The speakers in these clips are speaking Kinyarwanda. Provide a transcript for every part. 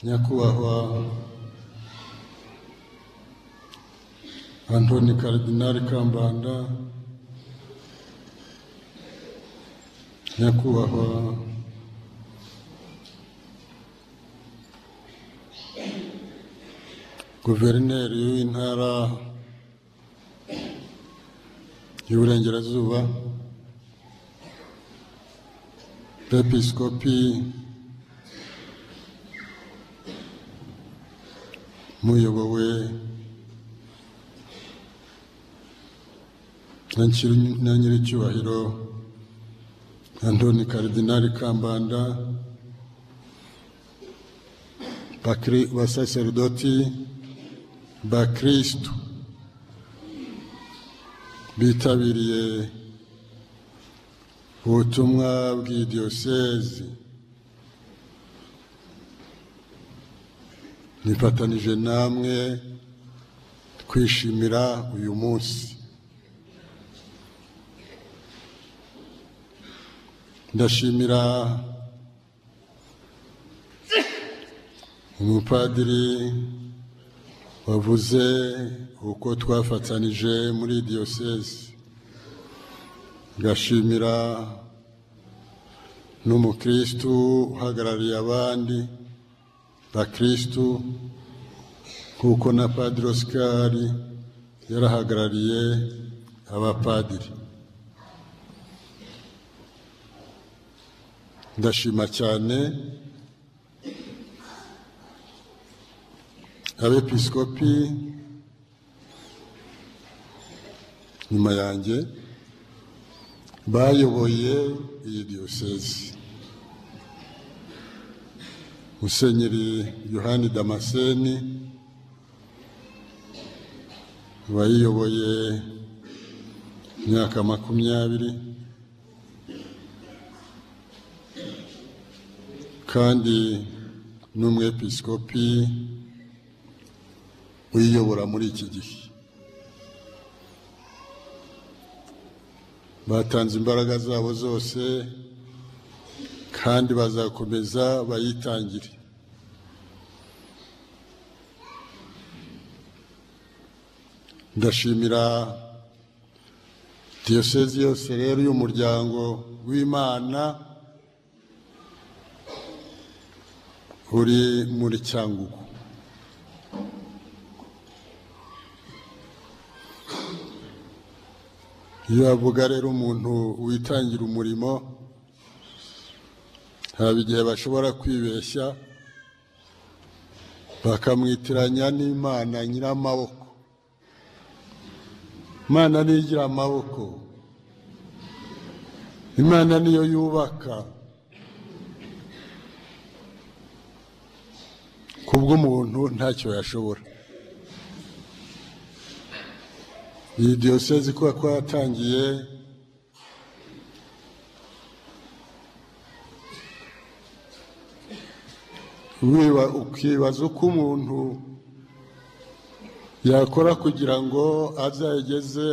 nyakubahwa antoni karidinali kambanda nyakubahwa guverineri w'intara y'uburengerazuba episkopi muyobowe na Nshiri- na nyiricyubahiro antoni karidinali kambanda bakri- basaserdoti bakristu bitabiriye ubutumwa bw'idiyosezi nifatanije namwe twishimira uyu munsi ndashimira umupadiri wavuze uko twafatanije muri diyosezi ngashimira n'umukristu uhagarariye abandi bakristu kuko na padiri osikari yarahagarariye abapadiri ndashima cyane abepiskopi nyuma yanjye bayoboye iyi diyosezi musenyeri yohani damaseni wayiyoboye imyaka makumyabiri kandi n'umwepiskopi uyiyobora muri iki gihe batanze imbaraga zabo zose kandi bazakomeza bayitangire ndashimira diyosezi yose rero y'umuryango w'imana uri muri cyangugu iyo bavuga rero umuntu witangira umurimo haba igihe bashobora kwibeshya bakamwitiranya n'imana nyiramaboko imana niyo igira amaboko imana niyo yubaka kubw'umuntu ntacyo yashobora iyi diyosezi kuba ko yatangiye wiba- ukibaza uko umuntu yakora kugira ngo azageze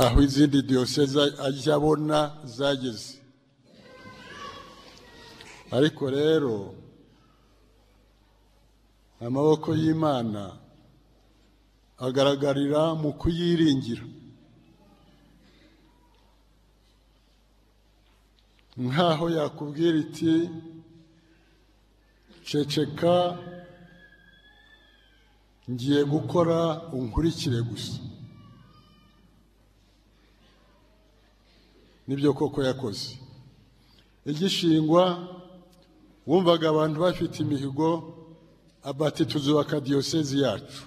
aho izindi diyosezi ajya abona zageze ariko rero amaboko y'imana agaragarira mu kuyiringira nk'aho yakubwira iti ceceka ngiye gukora unkurikire gusa nibyo koko yakoze igishingwa wumvaga abantu bafite imihigo abati tuzubaka diyosezi yacu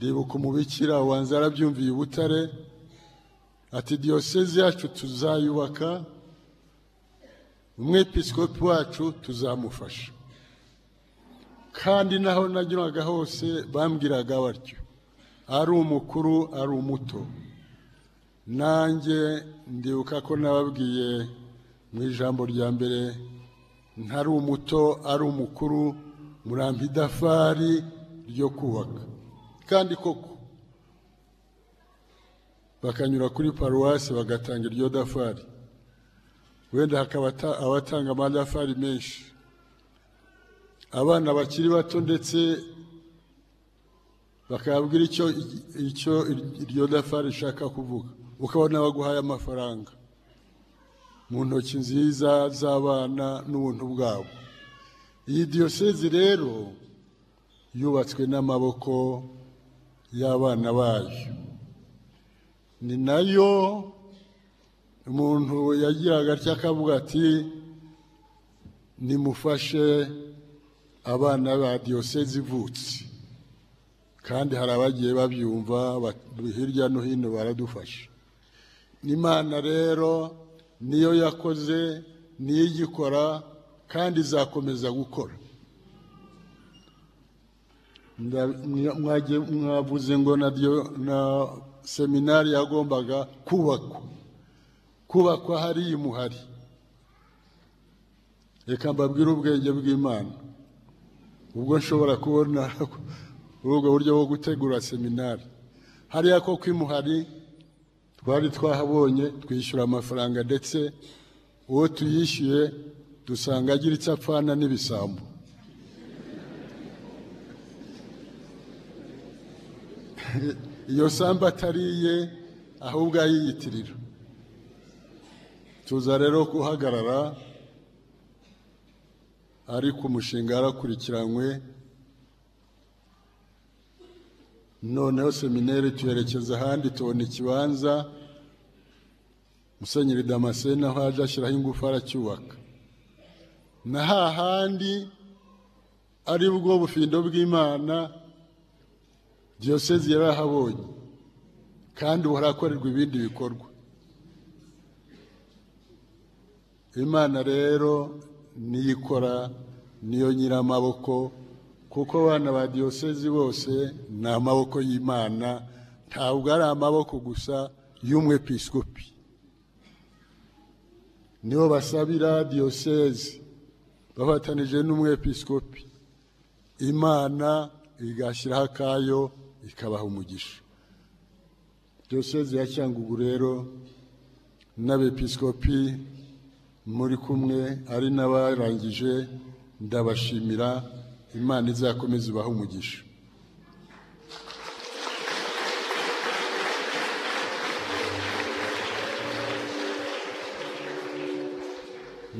ribuka umubikira wanza yarabyumviye i butare ati diyosezi yacu tuzayubaka umwepiskopi wacu tuzamufasha kandi naho nageraga hose bambwiraga batyo ari umukuru ari umuto nanjye ndibuka ko nababwiye mu ijambo rya mbere ntari umuto ari umukuru murampa idafari ryo kubaka kandi koko bakanyura kuri paruwasi bagatanga iryo dafari wenda hakaba ata- abatanga amadafari menshi abana bakiri bato ndetse bakabwira icyo icyo iryo dafa rishaka kuvuga ukabona baguhaye amafaranga mu ntoki nziza z'abana n'ubuntu bwabo iyi diyosezi rero yubatswe n'amaboko y'abana bayo ni nayo umuntu yagiraga atya akavuga ati nimufashe abana ba diyosezi ivutse kandi hari abagiye babyumva hirya no hino baradufasha n'imana rero niyo yakoze niyo igikora kandi izakomeza gukora mwavuze ngo na seminari yagombaga kubakwa kubakwa hari imuhari reka mbabwire ubwenge bw'imana ubwo nshobora kubona ubwo buryo bwo gutegura seminari hariya ko kwimuhari twari twahabonye twishyura amafaranga ndetse uwo tuyishyuye dusanga agira icyo apfana n'ibisambo iyo sambu atariye ahubwo ayiyitirira tuza rero guhagarara ariko umushinga yarakurikiranywe noneho seminari tuyerekeza ahandi tubona ikibanza musenyeri damascene aho yaje ashyiraho ingufu aracyubaka na hahandi ari bwo bufindo bw'imana diyosezi yarahabonye kandi harakorerwa ibindi bikorwa imana rero niyo ikora niyo nyiramaboko kuko abana ba diyosezi bose ni amaboko y'imana ntabwo ari amaboko gusa y'umwepisikopi nibo basabira diyosezi bafatanije n'umwepisikopi imana igashyiraho akayo ikabaha umugisha diyosezi ya cyangugu rero n'abepisikopi muri kumwe ari n'abarangije ndabashimira imana izakomeza ibahe umugisha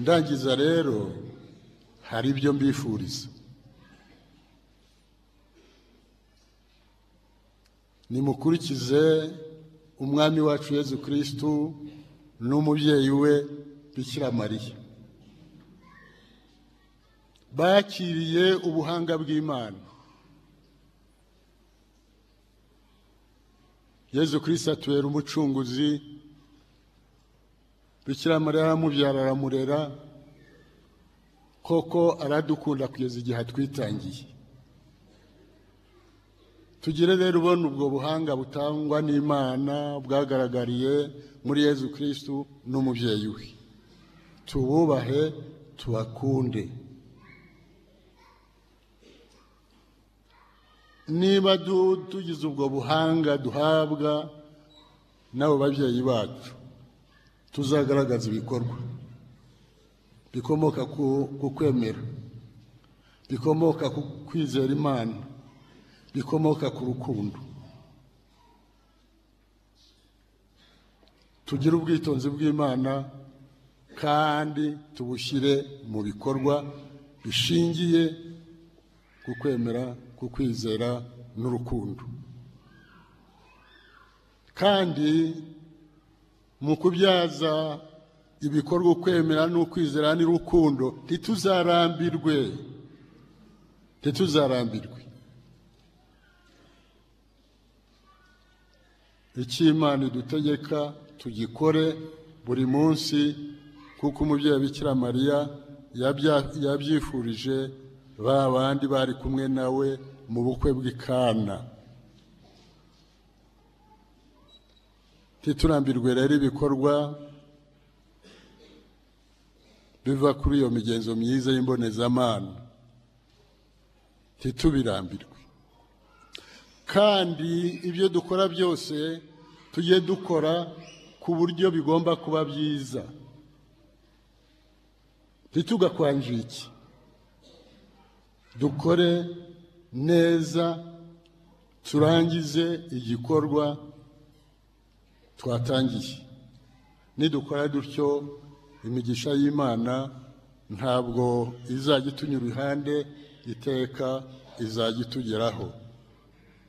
ndangiza rero hari ibyo mbifuriza nimukurikize umwami wacu yezu kirisitu n'umubyeyi we bikira mariya bakiriye ubuhanga bw'imana yezu kirisita atubera umucunguzi bikira mariya aramubyara aramurera koko aradukunda kugeza igihe atwitangiye tugire rero ubona ubwo buhanga butangwa n'imana bwagaragariye muri yezu kirisitu n'umubyeyi we tububahe tubakunde niba tugize ubwo buhanga duhabwa n'abo babyeyi bacu tuzagaragaza ibikorwa bikomoka ku kwemera bikomoka ku kwizera imana bikomoka ku rukundo tugire ubwitonzi bw'imana kandi tubushyire mu bikorwa bishingiye ku kwemera ku kwizera n'urukundo kandi mu kubyaza ibikorwa ukwemera n'ukwizera n'urukundo ntituzarambirwe ntituzarambirwe icy'imana idutegeka tugikore buri munsi kuko umubyeyi bikira mariya yabyifurije ba bandi bari kumwe nawe mu bukwe bw'ikana ntiturambirwe rero ibikorwa biva kuri iyo migenzo myiza y'imbonezamana ntitubirambirwe kandi ibyo dukora byose tujye dukora ku buryo bigomba kuba byiza ntitugakwanjike dukore neza turangize igikorwa twatangiye nidukora dutyo imigisha y'imana ntabwo izajya itunya uruhande iteka izajya itugeraho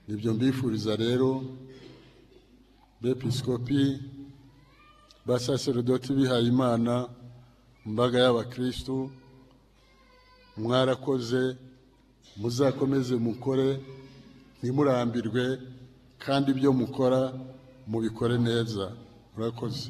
nibyo mbifuriza rero bepisikopi basaserodoti bihaye imana imbaga y'abakirisitu mwarakoze muzakomeze mukore ntimurambirwe kandi ibyo mukora mubikore neza murakoze